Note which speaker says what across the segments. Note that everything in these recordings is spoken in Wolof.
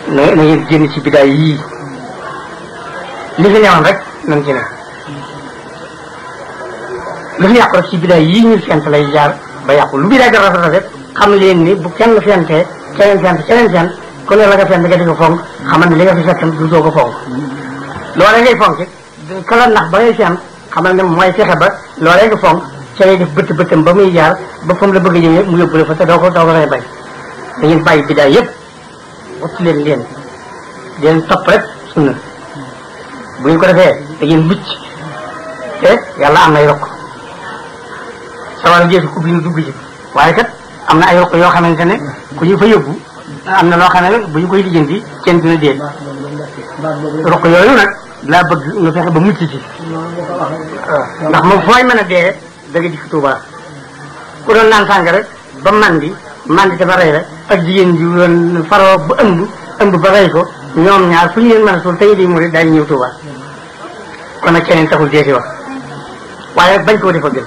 Speaker 1: na na ngeen génn ci bidaay yii li fi newoon rek nañ ci ne lu fi yàqu rek ci bidaay yii ñu fent lay jaar ba yàqu lu bidaay ga rafet rafet xam leen ni bu kenn fentee keneen fent keneen fent ku ne la nga fent nga di ko fonk xamal ne li nga fi fekk du doo ko fonk loolee ngay fonk kala nax ba ngay fent xamal ne mooy fexe ba loolee nga fonk ca ngay def bëtt bëttam ba muy jaar ba fa mu la bëgg a jëmee mu yóbbu la fa te doo ko doo ko lay bay da ngeen bàyyi bidaay yëpp wattu leen leen di leen topp rek sunna bu ngeen ko defee da ngeen mucc te yàlla am na ay rokk sawar jeesu ku bi ñu dugg ci waaye kat am na ay rokk yoo xamante ne ku ñu fa yóbbu am na loo xam ne bu ñu koy lijjanti kenn dina dee rokk yooyu nag laa bëgg nga fexe ba mucc ci ndax moom fooy mën a dee da nga dikk Tuuba ku doon naan sàng rek ba mandi mandi te ba rey la ak jigéen ji doon faroo ba ëmb ëmb ba rey ko ñoom ñaar fu ñu leen mën a suul tey di murid daañu ñëw Tuuba kon nag keneen taxul dee si wax waaye bañ koo defa gën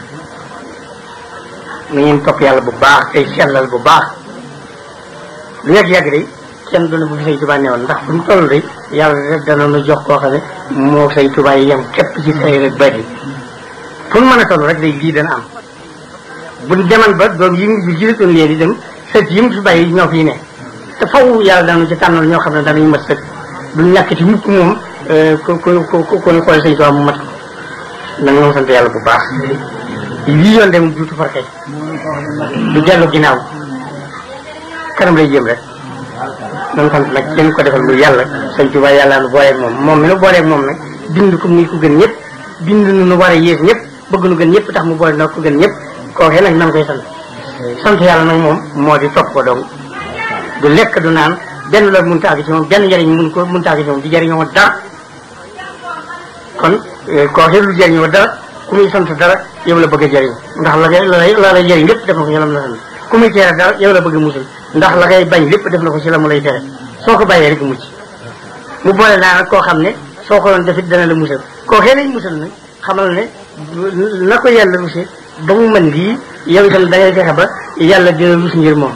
Speaker 1: na ngeen topp yàlla bu baax tey sellal bu baax lu yàgg-yàgg day kenn doona bu fi say Tuuba newoon ndax fu mu toll day yàlla rek dana nu jox koo xam ne moo say Tuuba yi yem képp ci say rek bari fu mu mën a toll rek day lii dana am buñ deman ba doom yi mu jilatoon leen di dem sët yi mu fi bàyyi ñoo fi ne te faw yàlla danu ci tànnal ñoo xam ne danañ mat sët duñ ñàkk ci mukk moom ku ku ku ku ñu xool sëñ Tuubaa mu mat ko nag moom sant yàlla bu baax lii yoon dem duutu farkay du dellu ginnaaw kanam lay jëm rek noonu sant nag kenn ko defal muy yàlla sëñ Tuubaa yàlla nu booleeg moom moom mi nu booleeg moom nag bind ko muy ko gën ñëpp bind nu nu war a yées ñëpp bëgg nu gën ñëpp tax mu boole nag ko gën ñëpp kookee nag nan koy sant sant yàlla nag moom moo di topp ko dong du lekk du naan benn la mun taagi ci moom benn njëriñ mun ko mun taagi ci moom di jëriñoo dara kon kookee lu jëriñoo dara ku muy sant dara yow la bëgg a jëriñ ndax la ngay la lay jëriñ lépp def na ko ci lam la sant ku muy tere dara yow la bëgg a musal ndax la ngay bañ lépp def na ko ci la mu lay tere soo ko bàyyee rek mucc mu boole naa nag koo xam ne soo ko doon defit dana la musal kookee lay musal nag xamal ne na ko yàlla rusé ba mu mën lii yow itam da ngay fexe ba yàlla dina rus ngir moom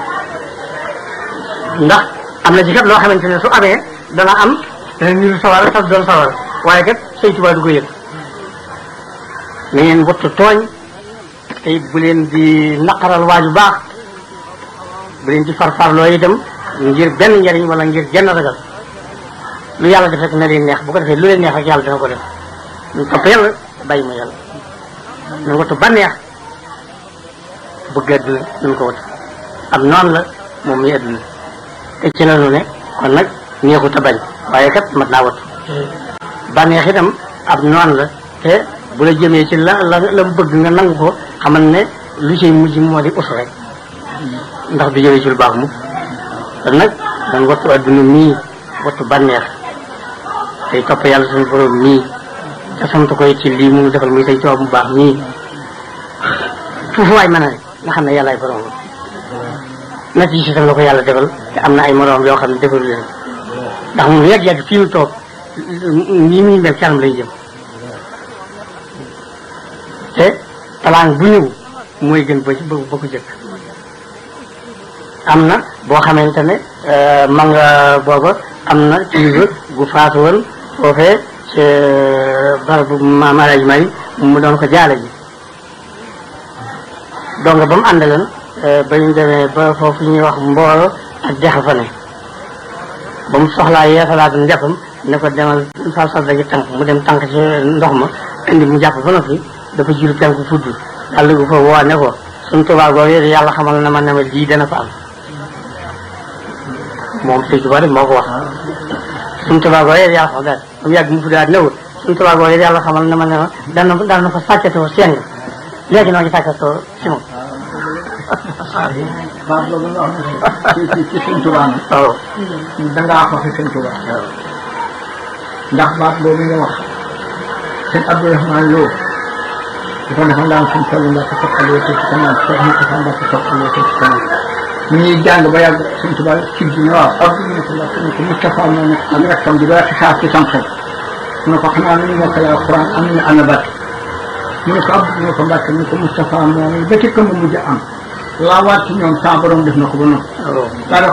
Speaker 1: ndax am na ci kat loo xamante ne su amee dana am dana niru sawara sax doon sawara waaye kat Sëñ Tuubaa du ko yëg na ngeen wattu tooñ te bu leen di naqaral waaju baax bu leen di farfarloo itam ngir benn njariñ wala ngir genn ragal lu yàlla def rek na leen neex bu ko defee lu leen neex rek yàlla dina ko def ñu topp yàlla bàyyi ma yàlla na nga wattu bànneex bëgg àdduna nañ ko wattu am noonu la moom muy àdduna te ci la nu ne kon nag neexut a bañ waaye kat mat naa wattu bànneex itam ab noonu la te bu la jëmee ci la la la mu bëgg nga nangu ko xamal ne lu ciy mujj moo di us rek ndax du jëmee ci lu baax mukk kon nag dañ wattu àdduna mii wattu bànneex tey topp yàlla suñu borom mii te sant koy ci lii mu defal muy say coow mu baax nii foofu waay mën a ne nga xam ne yàlla ay borom na ci tam la ko yàlla defal te am na ay moroom yoo xam ne defalu leen ndax moom yàgg-yàgg fii mu toog nii muy mel kanam lay jëm te talaan bu ñëw mooy gën ba ci ba ko jëkk am na boo xamante ne ma nga booba am na kilifa gu faatu woon foofee ci barabu maam Alaaji Mari mu doon ko jaale ji donc ba mu àndaleen ba ñu demee ba foofu ñuy wax mbooro ak dex fa ne ba mu soxlaa yeesalaat njàppam ne ko demal sal sal dagi tànk mu dem tànk ci ndox ma indi mu jàpp ba noppi dafa jiru tànk fudd daal dugg fa woo ne ko suñ tubaab googu yàlla xamal na ma ne ma lii dana fa am moom sëñ Tuubaa rek moo ko wax suñ tubaab googu yàlla xamal daal ba mu yàgg mu fuddaat newul suñ tubaab googu yàlla xamal na ma ne ma dana dana fa sàccatoo seng léegi noo ngi sàccatoo si moom
Speaker 2: baat boobu nga wax ci ci ci sëñ Tuubaa nag
Speaker 1: waaw
Speaker 2: dangaa ko fi sëñ Tuubaa ndax baat boobu nga wax sëñ Abdourahmane Lo dafa defoon daan sëñ Fallu Mbàkke sopp alee ci ci kanam Cheikh Moussa Mbàkke sopp alee ci ci kanam ñu ñuy jàng ba yàgg sëñ Tuubaa ci bi ne waaw Abdou ñu ne ko Mbàkke ne ko Moustapha moo nekk ak rakkam di ba xisaab ci sam xel mu ne ko xanaa nañu mokkale alquran am nañu ana bat mu ne ko Abdou ñu ne ko Mbàkke mu ne ko Moustapha moom ba ci këmb mujj am laa waat ci ñoom saa borom def na ko ba noppi
Speaker 1: waaw
Speaker 2: daal